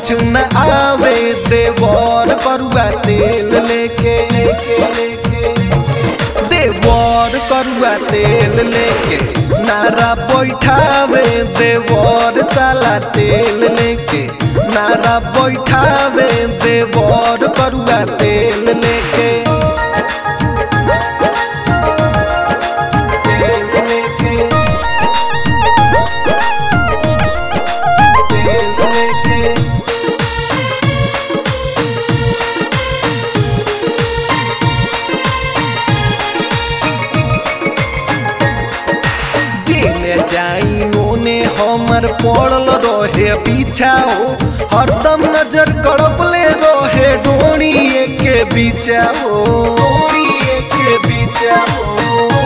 समझ न आवे देवर करुआ तेल लेके लेके लेके देवर करुआ तेल लेके नारा बैठावे देवर साला तेल लेके नारा बैठावे देवर करुआ तेल लेके तेल लेके तेल लेके जेने जाई ओने हमर पड़ल रहे पीछा हो हरदम नजर कड़पले रहे डोरी के बीचा हो डोरी के बीचा हो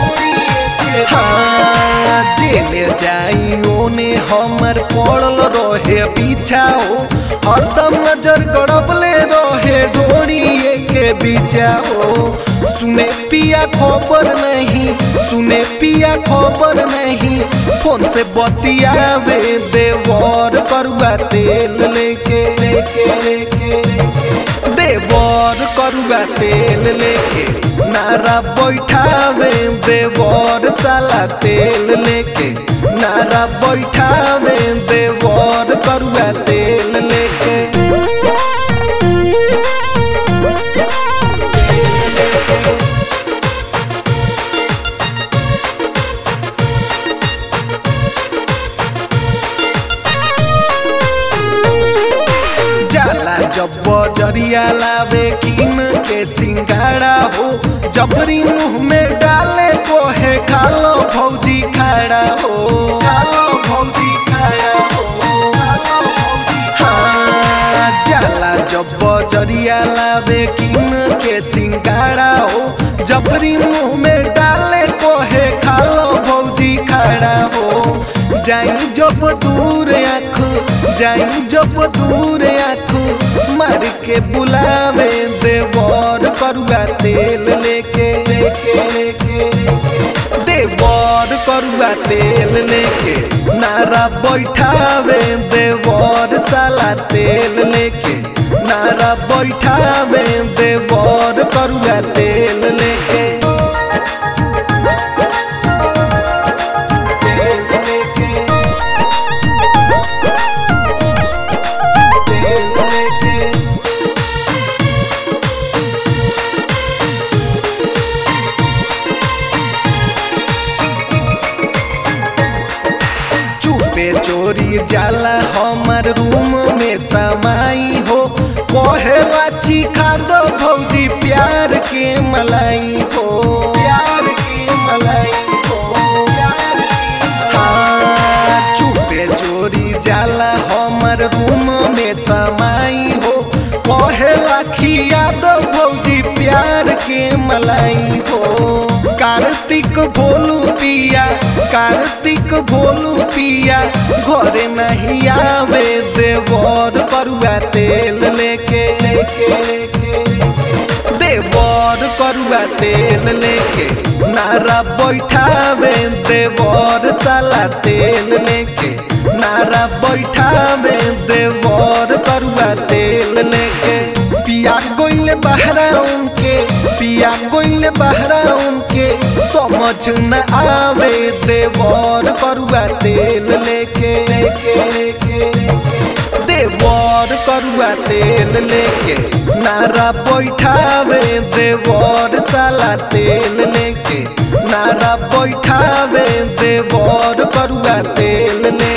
हाँ जेने जाई ओने हमर पड़ल रहे पीछा हो हरदम नजर कड़पले रहे डोरी के बीचा हो सुने पिया खबर नहीं सुने पिया खबर नहीं फोन से बतियावे देवर करुआ तेल लेके लेके लेके देवर करुआ तेल लेके नारा बैठावे देवर साला तेल लेके नारा बैठावे देवर करुआ तेल लेके जाला जब बजरिया लावे किन के सिंगाड़ा हो जबरी मुंह में डाले कोहे खालो भौजी खाड़ा हो खालो भौजी खाड़ा हो खालो भौजी हाँ जाला जब बजरिया लावे किन के सिंगाड़ा हो जबरी मुंह में डाले कोहे खालो भौजी खाड़ा हो जाई जब दूर आँख जाई जब दूर आँख मार के बुलावे देवर करुआ तेल लेके लेके लेके देवर करुआ तेल लेके नारा बैठावे देवर साला तेल लेके नारा बैठावे देवर करुआ तेल लेके तेल लेके तेल लेके चुपे चोरी जाला हमर रूम में समाई हो कहे बाची खा दो भौजी प्यार के मलाई हो प्यार के मलाई हो प्यार के हाँ चुपे चोरी जाला हमर रूम में समाई हो कहे राखिया दो भौजी प्यार के मलाई हो कार्तिक भोलू पिया कार्तिक भोलू पिया घरे नहीं आवे देवर करुआ तेल लेके लेके लेके देवर करुआ तेल लेके नारा बैठावे देवर साला तेल लेके नारा बैठावे देवर करुआ तेल लेके पिया गोइल बहरा उनके पिया गोइल बहरा उनके समझ न आवे देवर करुआ तेल लेके लेके लेके देवर करुआ तेल लेके नारा बैठावे देवर साला तेल लेके नारा बैठावे देवर करुआ तेल लेके